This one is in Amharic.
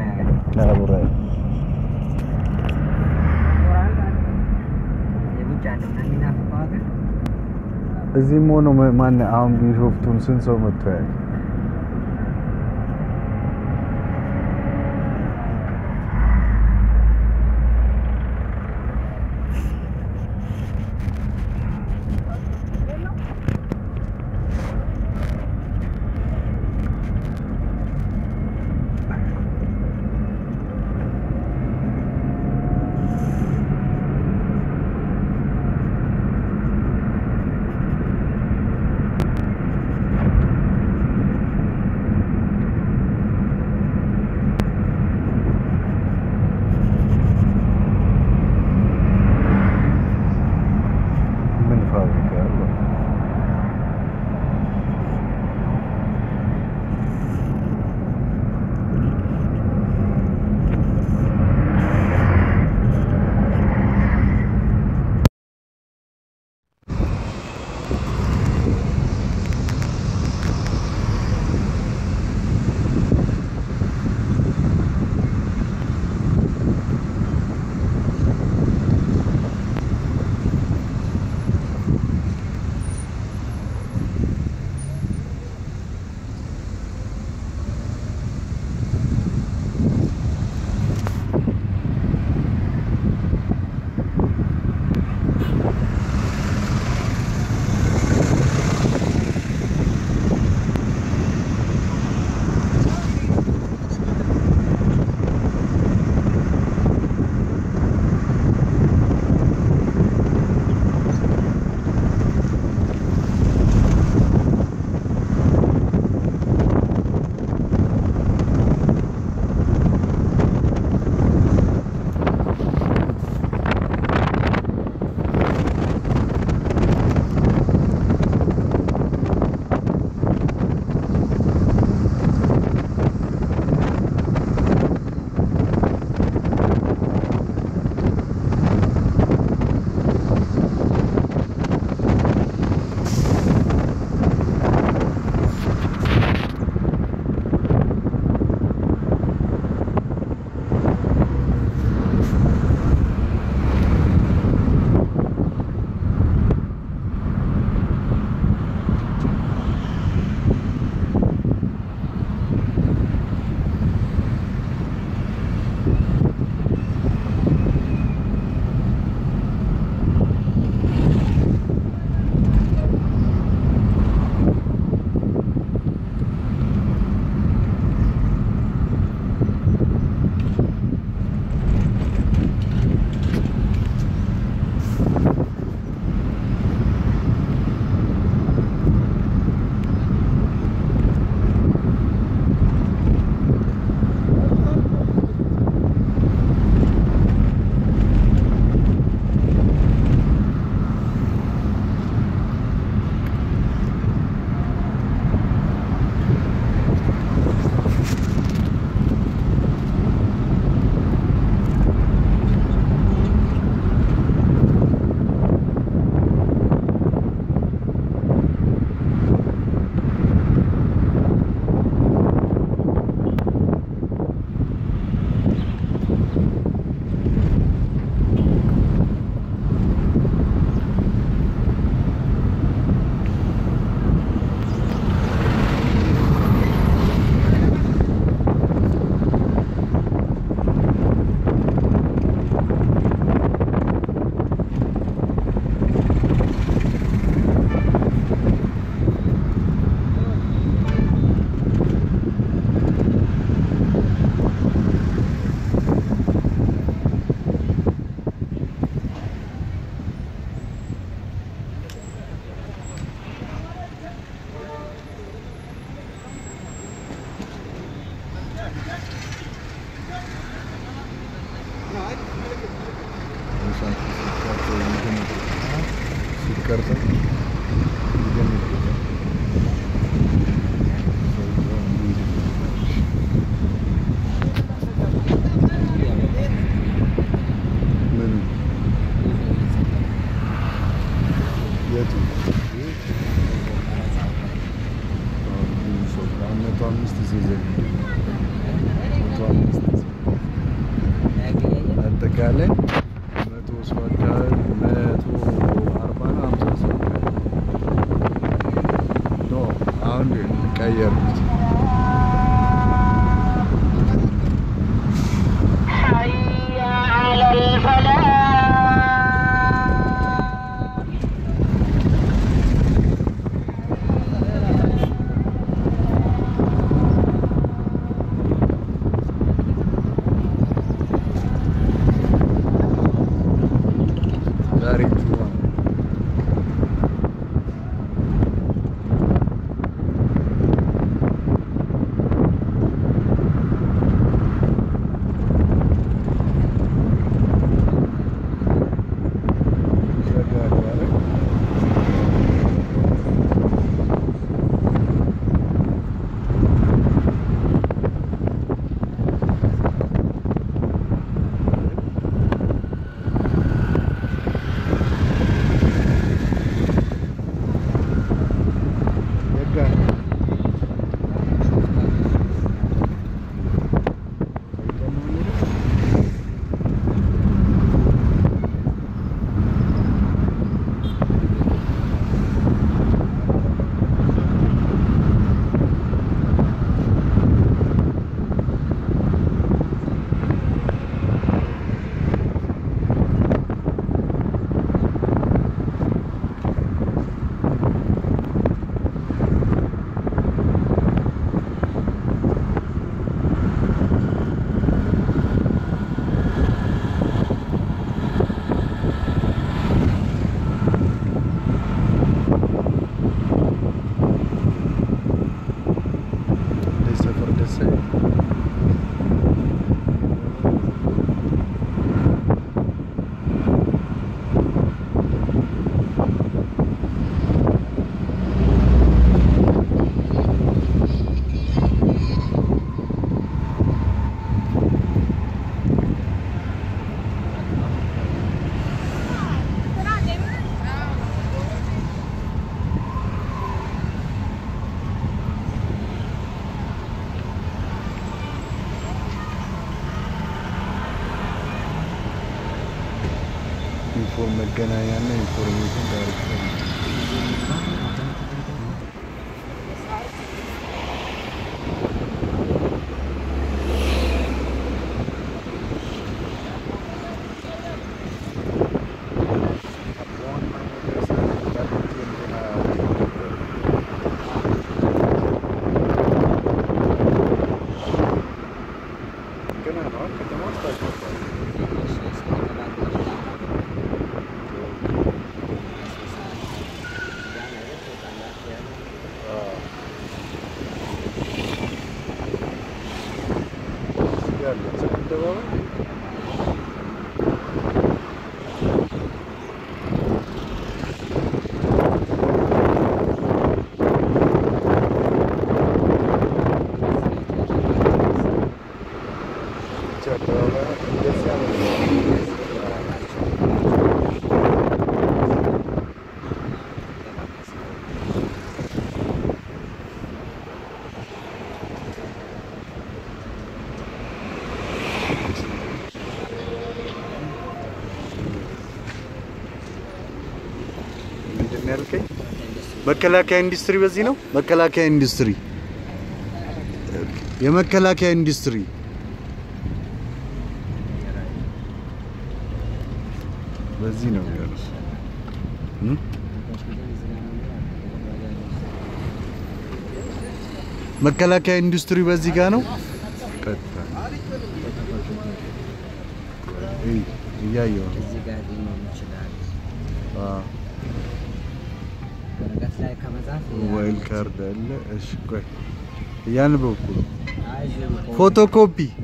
Nah, buray. የውጭ ያለው ነው የሚናፍቀው ሀገር እዚህም ሆኖ ማን አሁን ቢሾፍቱን ስንት ሰው መጥቶ ያል ምን ፋብሪካ ያለው ሲቀርጽ ምን የቱ መቶ አምስት ሲዘን መቶ አምስት አጠቃላይ መቶ ሰው አካባቢ መቶ አርባ ነው ሀምሳ ሰው አካባቢ ኖ አሁን ቀየርኩት። حي على الفلاح ዛሬ ጁማ ነው። ይዘጋሉ አይደል? የጋ እንደዚህ ሰፈር ደስ አይልም። ኢንፎርም መገናኛ እና ኢንፎርሜሽን ዳይሬክተር ነው። ገና ነው ከተማ ውስጥ አልገባም። ያለ አደባባይ ብቻ አደባባይ እንደዚህ አይነት ምንድን ነው ያልከኝ? መከላከያ ኢንዱስትሪ በዚህ ነው። መከላከያ ኢንዱስትሪ የመከላከያ ኢንዱስትሪ በዚህ ነው ያለው። እም? መከላከያ ኢንዱስትሪ በዚህ ጋር ነው። ቀጥታ እይ፣ እያየሁ ነው። እዚህ ጋር ሊኖር ይችላል። አዎ፣ ወረቀት ላይ ከመጻፍ ሞባይል ካርድ አለ። እሺ፣ ቆይ እያነበብኩ ነው። አይዞህ፣ ፎቶኮፒ